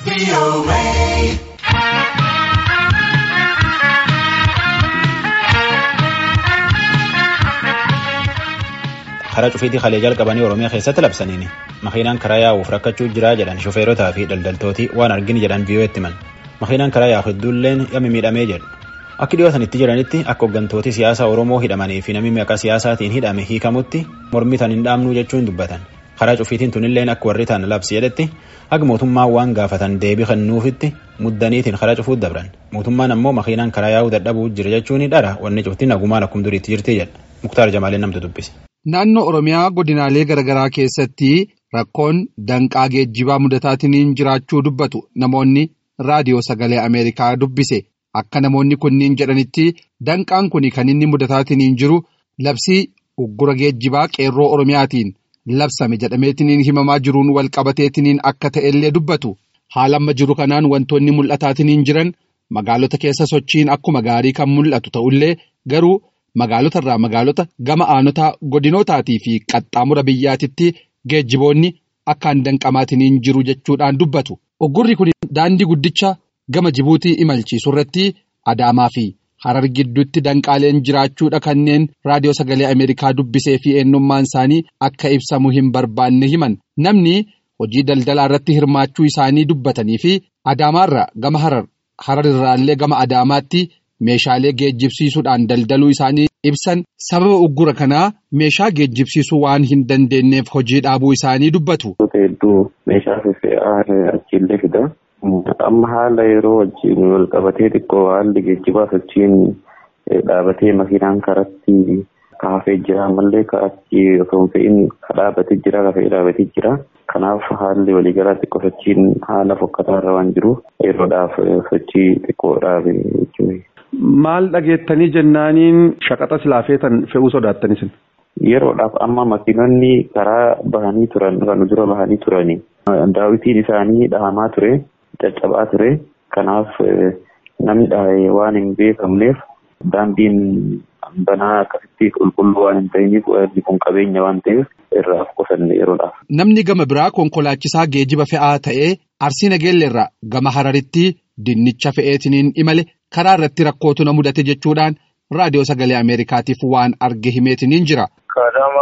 karaa cufiitii kalee jalqabanii oromiyaa keessatti labsaniini makiinaan karaa yaa'uuf rakkachuu jiraa jedhan shofeerotaa fi daldaltooti waan argini jedhan vii'oo'etti himan makiinaan karaa yaa'u hedduulleen yammi miidhamee jedhu akki dhiyootanitti jiranitti akka hooggantooti siyaasaa oromoo hidhamanii fi namni maqaa siyaasaatiin hidhame hiikamutti mormitan hin dhaabnuu jechuun dubbatan karaa cufiitiin tunilleen akka warri ta'an labsi jedhetti akka mootummaan waan gaafatan deebii kennuufitti muddaniitiin karaa cufuut dabran mootummaan ammoo makiinaan karaa yaa'uu dadhabuu jira jechuun dhara wanni cuftiin nagumaan akkum duriitti jirti jedha muktaar jamaaleen namtu dubbise. Naannoo Oromiyaa godinaalee garaagaraa keessatti rakkoon danqaa geejjibaa mudataatiin jiraachuu dubbatu namoonni raadiyoo sagalee Ameerikaa dubbise akka namoonni kunniin jedhanitti danqaan kun kan inni mudataatiin jiru labsii uggura geejjibaa qeerroo Oromiyaatiin labsame jedhameetiin himamaa jiruun wal qabateetiin akka ta'ellee dubbatu haala amma jiru kanaan wantoonni mul'ataatiin jiran magaalota keessa sochiin akkuma gaarii kan mul'atu ta'ullee garuu. Magaalota irraa magaalota gama aanotaa godinootaatii fi qaxxaamura biyyaatitti geejjiboonni akkaan danqamaatiin jiru jechuudhaan dubbatu. Uggurri kun daandii guddicha gama Jibuutii imalchiisu irratti Adaamaa fi Harar gidduutti danqaaleen jiraachuudha kanneen raadiyoo sagalee Ameerikaa dubbisee fi eenyummaan isaanii akka ibsamu hin barbaanne himan. Namni hojii daldalaa irratti hirmaachuu isaanii dubbatanii fi Adaamaarra gama Harar, Harar irraallee gama Adaamaatti. Meeshaalee geejjibsiisuudhaan daldaluu isaanii ibsan sababa uggura kanaa meeshaa geejjibsiisuu waan hin dandeenyeef hojii dhaabuu isaanii dubbatu. Hedduu meeshaa fe'aa achiillee fida. Amma haala yeroo wajjin wal qabatee xiqqoo haalli geejjibaa sochiin dhaabatee makiinaan karatti kaafee jira ammallee karatti osoo hin fe'in dhaabatee jira kafee dhaabatee jira. Kanaaf haalli waliigalaa xiqqoo sochiin haala fokkataa irra waan jiruuf yeroodhaaf sochii xiqqoo dhaabe jechuudha. Maal dhageettanii jennaaniin shaqaxa silaafeetan fe'uu sodaattanis? Yeroodhaaf amma makiinonni karaa bahanii turan kan dura bahanii turani. Daawwitiin isaanii dhahamaa ture, caccabaa ture. Kanaaf namni dhahee waan hin beekamneef daandiin banaa akkasitti qulqulluu waan hin ta'iniif kun qabeenya waan ta'eef irraa qusanne yeroodhaaf. Namni gama biraa konkolaachisaa geejiba fe'aa ta'ee Arsii Nageelleerraa gama Hararitti dinnicha fe'eetiniin imale. karaa irratti rakkootu na mudate jechuudhaan raadiyoo sagalee ameerikaatiif waan arge himeetiniin jira. ከአዳማ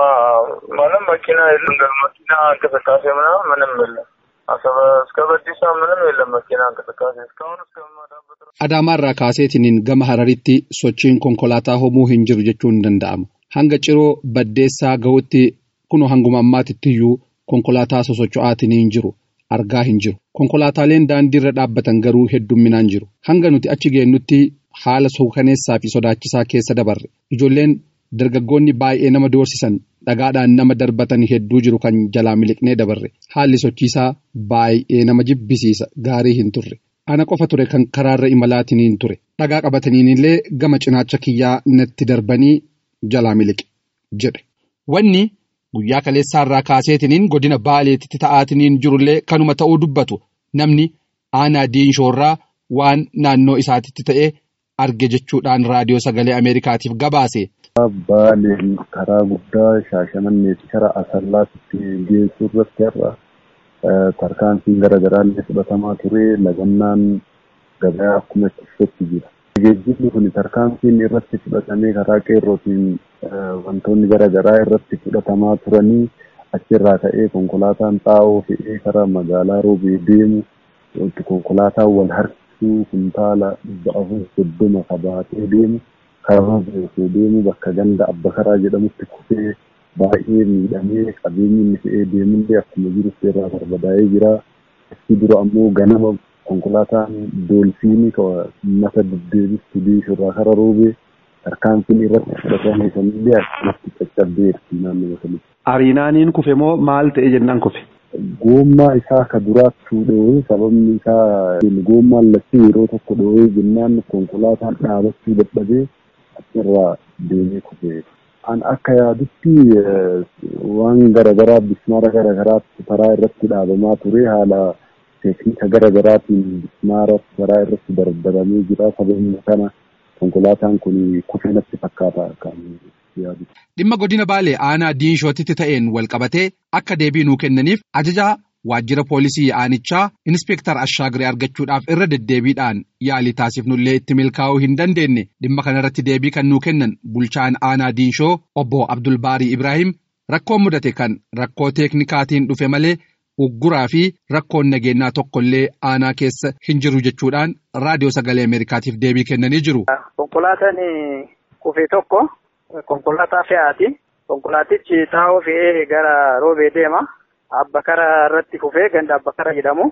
ምንም መኪና የለም። መኪና እንቅስቃሴ ምናምን ምንም የለም። አሰበ እስከ በዲሳ ምንም የለም መኪና እንቅስቃሴ እስካሁን እስከምመጣበት Adaamaarraa kaaseetiniin gama hararitti sochiin konkolaataa homuu hin jiru jechuun ni danda'ama. Hanga ciroo baddeessaa gahutti kunoo hanguma ammaatittiyuu konkolaataa sosocho'aatiniin jiru. argaa hin jiru. Konkolaataaleen daandii irra dhaabbatan garuu heddumminaan jiru. Hanga nuti achi geennutti haala suukaneessaa fi sodaachisaa keessa dabarre. Ijoolleen dargaggoonni baay'ee nama doorsisan dhagaadhaan nama darbatan hedduu jiru kan jalaa miliqnee dabarre. Haalli sochiisaa baay'ee nama jibbisiisa gaarii hin turre. Ana qofa ture kan karaarra imalaatiin ture. Dhagaa qabataniin illee gama cinaacha kiyyaa natti darbanii jalaa miliqe jedhe. Wanni. Guyyaa kaleessaa irraa kaaseetiniin godina baaleetitti ta'aatiniin jirullee kanuma ta'uu dubbatu namni aanaa diinshoorraa waan naannoo isaatitti ta'e arge jechuudhaan raadiyoo sagalee Ameerikaatiif gabaase. Baaleen karaa guddaa shaashamannee fi karaa asallaatti geessuu irratti har'a tarkaanfiin garaagaraallee fudhatamaa ture lagannaan gabaa akkuma itti jira. Geejjibni kun tarkaanfiin irratti fudhatamee karaa qeerrootiin wantoonni garaagaraa irratti fudhatamaa turanii achirraa ka'ee konkolaataan xaa'oo fe'ee karaa magaalaa roobee deemu konkolaataan wal harkisuu kuntaala dhibba afur soddoma qabaatee deemu karaa roobee deemu bakka ganda abba karaa jedhamutti kufee baay'ee miidhamee qabeenyi inni fe'ee deemullee akkuma jiru seerraa barbadaa'ee jira. Achi dura ammoo ganama konkolaataan doolfiinii mata deddeebistu diishurraa kara roobee tarkaanfiin irratti fudhatame sanillee akkatti caccabdeerti naannoo sanatti. Ariinaaniin kufe moo maal ta'e jennaan kufe? Goommaa isaa ka duraattuu dhoowee sababni isaa goommaan lachuu yeroo tokko dhoowee jennaan konkolaataan dhaabachuu dadhabee achirraa deemee kufe. An akka yaadutti waan garaagaraa bismaara garaagaraatti karaa irratti dhaabamaa ture haala teeknika garaagaraatiin bismaara karaa irratti darbaramee jira sababni kana konkolaataan kun kufee natti fakkaata kan yaadu. Dhimma godina Baalee aanaa diinshootitti ta'een wal qabatee akka deebii nuu kennaniif ajajaa waajjira poolisii aanichaa Inispektar Ashaagirii argachuudhaaf irra deddeebiidhaan yaalii taasifnullee itti milkaa'uu hin dandeenye dhimma kanarratti deebii kan nuu kennan bulchaan aanaa Diinshoo obbo Abdulbaarii Ibrahim rakkoon mudate kan rakkoo teeknikaatiin dhufe malee ugguraa fi rakkoon nageenyaa tokkollee aanaa keessa hin jiru jechuudhaan raadiyoo sagalee Ameerikaatiif deebii kennanii jiru. Konkolaataan kufee tokko konkolaataa fe'aati. Konkolaatichi taa'oo fe'ee gara roobee deema. Abbakara irratti kufee ganda abbakara jedhamu.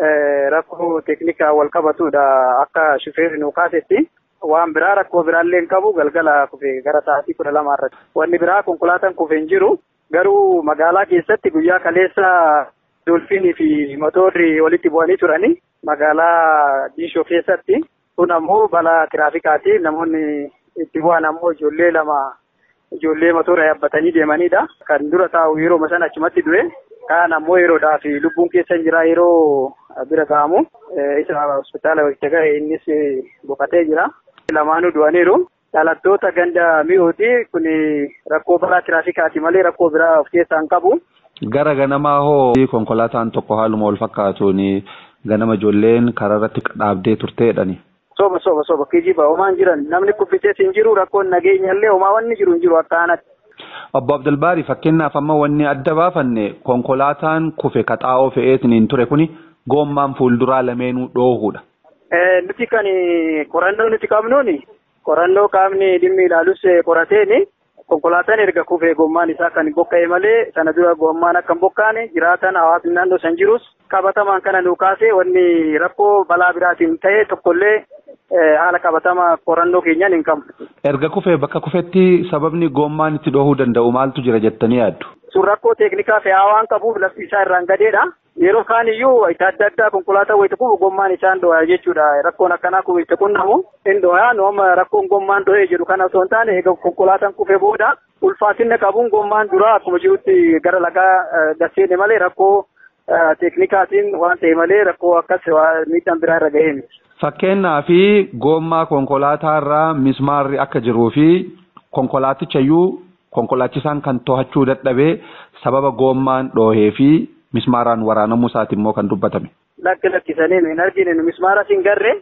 Rakkoo teeknikaa wal qabatudha akka shufeerri nu kaasetti. Waan biraa rakkoo biraallee hin qabu galgala kufee gara sa'aatii kudha lama irratti. Wanni biraa konkolaataan kufee hin jiru. Garuu magaalaa keessatti guyyaa kaleessa dolfiinii fi motorri walitti bu'anii turani. Magaalaa Diishoo keessatti. Kun ammoo balaa tiraafikaati. Namoonni itti bu'an ammoo ijoollee lama ijoollee motora yaabbatanii deemanidha. Kan dura taa'u yeroo sana achumatti du'e. Kaan ammoo yeroodhaaf lubbuun keessa hin jira yeroo bira ga'amu. Isa hospitaala walitti ga'e innis boqotee jira. Lamaanuu du'aniiru. Dhalattoota ganda mi'ooti kun rakkoo balaa tiraafikaati malee rakkoo biraa of keessaa hin qabu. Gara ganamaa hoo konkolaataan tokko haaluma wal fakkaatuun ganama ijoolleen karaa irratti dhaabdee turteedhani. Soba soba soba kijiba homaan jiran namni kuffisees hin jiru rakkoon nageenyallee homaa wanni jiru hin jiru akka aanatti. Obbo Abdulbaari fakkeenyaaf amma wanni adda baafanne konkolaataan kufe kaxaa'oo fe'eetiin ture kuni goommaan fuulduraa lameenuu dhoohuudha. Nuti kan qorannoo nuti qabnuuni qorannoo qaamni dhimmi ilaalus qorateeni konkolaataan erga kufee gommaan isaa kan bokka'e malee sana dura gommaan akka hin bokkaane jiraatan hawaasni naannoo san jirus qabatamaan kana nu kaase wanni rakkoo balaa biraatiin ta'e tokkollee haala qabatamaa qorannoo keenyaan hin qabu. Erga kufee bakka kufetti sababni gommaan itti dhohuu danda'u maaltu jira jettanii yaaddu? Sun rakkoo teeknikaa fe'aa waan qabuuf lafti isaa irraan gadeedha. Yeroo kaan iyyuu itti adda addaa konkolaataa wayita kufu gommaan isaan dhohaa jechuudha. Rakkoon akkanaa kun itti qunnamu hin dhohaa nooma rakkoon gommaan dhohee jedhu kana osoo hin taane egaa konkolaataan kufee booda ulfaatinna qabuun gommaan duraa akkuma jirutti gara lagaa gasseene malee rakkoo teeknikaatiin waan ta'e malee rakkoo akkas miidhaan biraa irra gahee miti. Fakkeenyaa fi goommaa konkolaataa irraa mismaarri akka jiruu fi konkolaatichayyuu konkolaachisaan kan to'achuu dadhabee sababa goommaan dhoohee fi mismaaraan waraanamuu isaati immoo kan dubbatame. Lakki lakkisanii hin argine mismaara hin garree.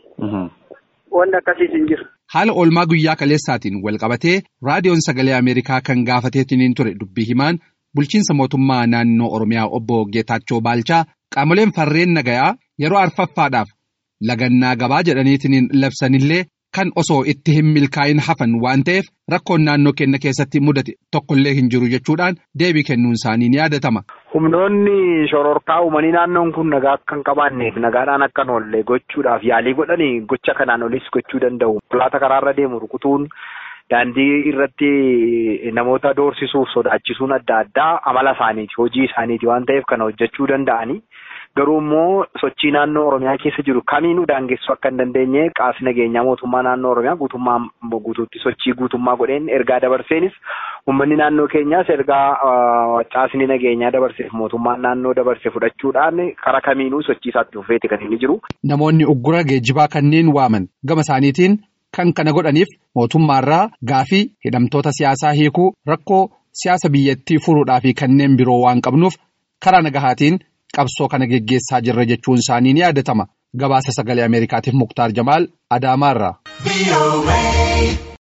Wanni akkasiis hin jiru. Haala oolmaa guyyaa kaleessaatiin wal qabatee raadiyoon sagalee Ameerikaa kan gaafateetiin ture dubbii himaan bulchiinsa mootummaa naannoo Oromiyaa obbo Geetaachoo Baalchaa qaamoleen farreen nagayaa yeroo arfaffaadhaaf lagannaa gabaa jedhaniitiin labsanillee kan osoo itti hin milkaa'in hafan waan ta'eef rakkoon naannoo keenya keessatti mudate tokkollee hin jiru jechuudhaan deebii kennuun isaanii ni yaadatama. Humnoonni shororkaa uumanii naannoon kun nagaa akka hin qabaanneef nagaadhaan akka hin oolle gochuudhaaf yaalii godhanii gocha kanaan olis gochuu danda'u. Konkolaataa karaarra deemu rukutuun daandii irratti namoota doorsisuuf sodaachisuun adda addaa amala isaaniiti hojii isaaniiti waan ta'eef kana hojjechuu danda'anii. Garuu immoo sochii naannoo Oromiyaa keessa jiru kamiinuu daangessuu akka hin dandeenye qaamni nageenyaa mootummaa naannoo Oromiyaa guutummaa guutuutti sochii guutummaa godheen ergaa dabarseenis uummanni naannoo keenyaas ergaa caasni nageenyaa dabarseef mootummaan naannoo dabarse fudhachuudhaan karaa kamiinuu sochii isaatti fufeeti kan inni jiru. Namoonni uggura geejjibaa kanneen waaman gama isaaniitiin kan kana godhaniif mootummaarraa gaafii hidhamtoota siyaasaa hiikuu rakkoo siyaasa biyyattii furuudhaa fi kanneen biroo waan qabnuuf karaa nagahaatiin. qabsoo kana geggeessaa jirra jechuun isaanii ni yaadatama gabaasa sagalee ameerikaatiif muktaar jamaal adaamaarraa.